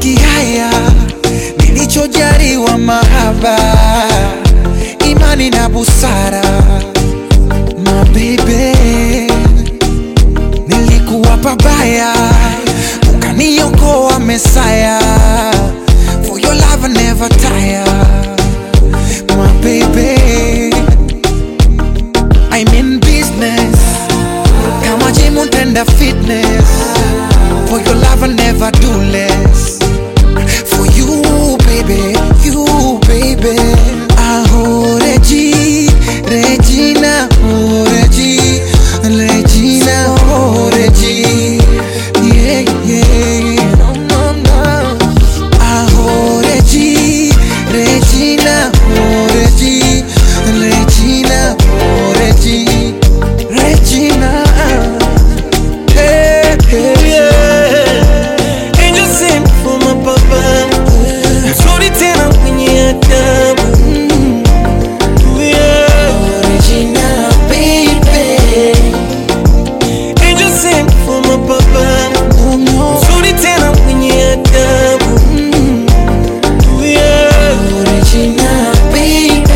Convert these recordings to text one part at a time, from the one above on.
kihaya nilichojaliwa mahaba imani na busara mabebe nilikuwa pabaya ukaniokoa mesaya for your love I never tire my baby I'm in business kama gym utenda fitness for your love I never do less for you baby you baby aho Regi Regina oh Regi Regina oh Regi yeah yeah no no no aho Regi Regina oh Regi Regina oh Regi Regina hey, hey. Yeah. Angel sent for my papa mzuri tena mwenye adabu Yeah. Regina baby Angel sent for my papa oh no mzuri tena mwenye adabu Yeah. Regina baby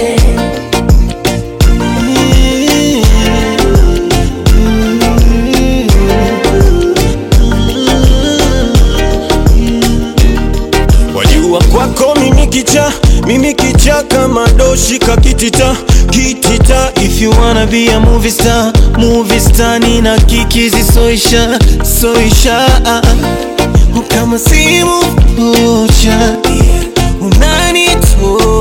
Wajua kwako mimi kicha, mimi kicha kama doshi kakitita kitita. If you wanna be a movie star, movie star nina kikizi soisha soisha kama simu moja unanitosha